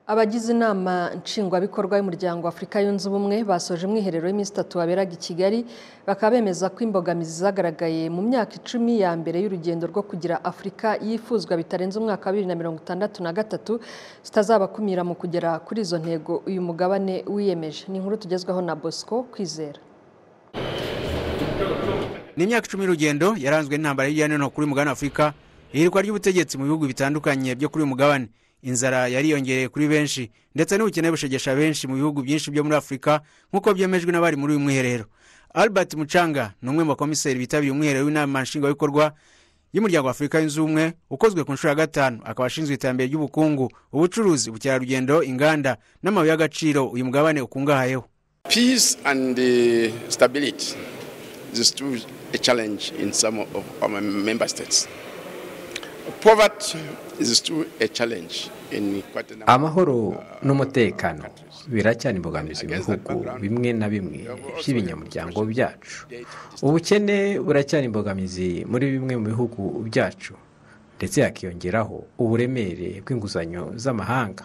abagize inama nshingwabikorwa y'umuryango w'afurika yunze ubumwe basoje umwiherero w'iminsi itatu waberaga i kigali bakaba bemeza ko imbogamizi zagaragaye mu myaka icumi ya mbere y'urugendo rwo kugira afurika yifuzwa bitarenze umwaka wa bibiri na mirongo itandatu na gatatu zitazabakumira mu kugera kuri izo ntego uyu mugabane wiyemeje ni inkuru tugezwaho na bosco kwizera ni imyaka icumi y'urugendo yaranzwe n'intambara y'ijyane kuri uyu mugabane w'afurika ihirwa ry'ubutegetsi mu bihugu bitandukanye byo kuri uyu mugabane inzara yariyongereye kuri benshi ndetse n'ubukene bushegesha benshi mu bihugu byinshi byo muri afurika nk'uko byemejwe n'abari muri uyu mwiherero albert mucanga ni umwe mu bakomiseri bitabiriye umwiherero w'inama nshingwabikorwa y'umuryango wa afurika yunze ubumwe ukozwe ku nshuro ya gatanu akaba ashinzwe iterambere ry'ubukungu ubucuruzi ubukerarugendo inganda n'amabuye y'agaciro uyu mugabane ukungahayeho peace and the stability is still a challenge in some of our member states poverty is still a challenge in quite a number amahoro n'umutekano biracyari imbogamizi mu bihugu bimwe na bimwe by'ibinyamuryango byacu ubukene buracyari imbogamizi muri bimwe mu bihugu byacu ndetse hakiyongeraho uburemere bw'inguzanyo z'amahanga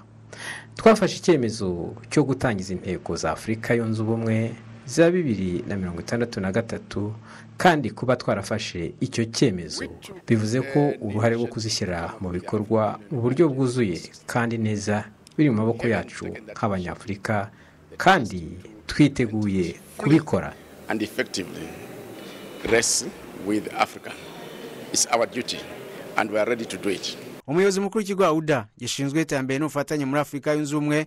twafashe icyemezo cyo gutangiza intego za afurika yunze ubumwe za bibiri na mirongo itandatu na gatatu kandi kuba twarafashe icyo cyemezo bivuze ko uruhare rwo kuzishyira mu bikorwa mu buryo bwuzuye kandi neza biri mu maboko yacu nk'abanyafurika kandi twiteguye kubikora and effectively rest with Africa. It's our duty and we are ready to do it. umuyobozi mukuru w'ikigo awuda gishinzwe iterambere n'ubufatanye muri afurika yunze ubumwe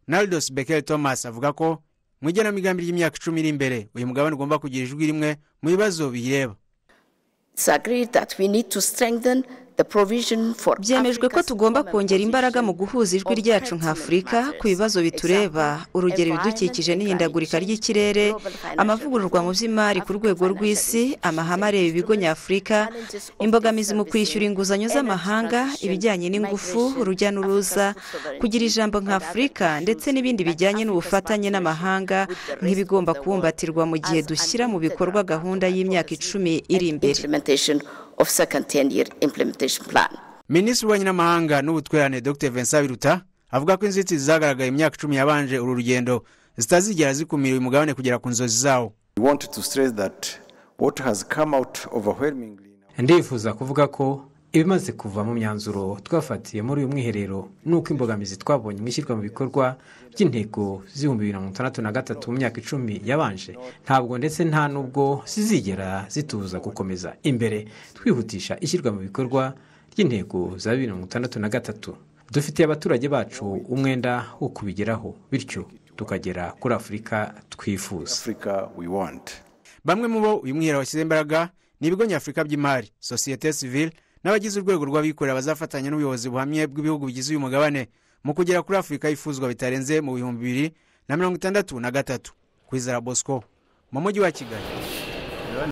naridos bekel thomas avuga ko mu igenamigambi ry'imyaka icumi iri imbere uyu mugabane ugomba kugira ijwi rimwe mu bibazo biyireba byemejwe ko tugomba kongera imbaraga mu guhuza ijwi ryacu nka afurika ku bibazo bitureba urugero ibidukikije n'ihindagurika ry'ikirere amavugururwa mu by'imari ku rwego rw'isi amahame areba ibigo nyafurika imbogamizi mu kwishyura inguzanyo z'amahanga ibijyanye n'ingufu urujya n'uruza kugira ijambo nka afurika ndetse n'ibindi bijyanye n'ubufatanye n'amahanga nk'ibigomba kubumbatirwa mu gihe dushyira mu bikorwa gahunda y'imyaka icumi iri imbere of second 10 year implementation plan. minisitiri w'ububanyi n'amahanga n'ubutwererane dr vincent biruta avuga ko inzitizi zagaragaye imyaka icumi yabanje uru rugendo zitazigera zikumira uyu mugabane kugera ku nzozi zawo ndifuza kuvuga ko ibimaze kuva mu myanzuro twafatiye muri uyu mwiherero ni uko imbogamizi twabonye mu ishyirwa mu bikorwa by'intego z'ibihumbi bibiri na mirongo itandatu na gatatu mu myaka icumi yabanje ntabwo ndetse nta n'ubwo zizigera zitubuza gukomeza imbere twihutisha ishyirwa mu bikorwa ry'intego za bibiri na mirongo itandatu na gatatu dufitiye abaturage bacu umwenda wo kubigeraho bityo tukagera kuri afurika twifuza bamwe mu bo uyu mwiherero washyize imbaraga ni ibigo nyafurika by'imari sosiyete sivile n'abagize urwego rw'abikorera bazafatanya n'ubuyobozi buhamye bw'ibihugu bigize uyu mugabane mu kugera kuri afurika yifuzwa bitarenze mu bihumbi bibiri na mirongo itandatu na gatatu kwizera bosco mu mujyi wa kigali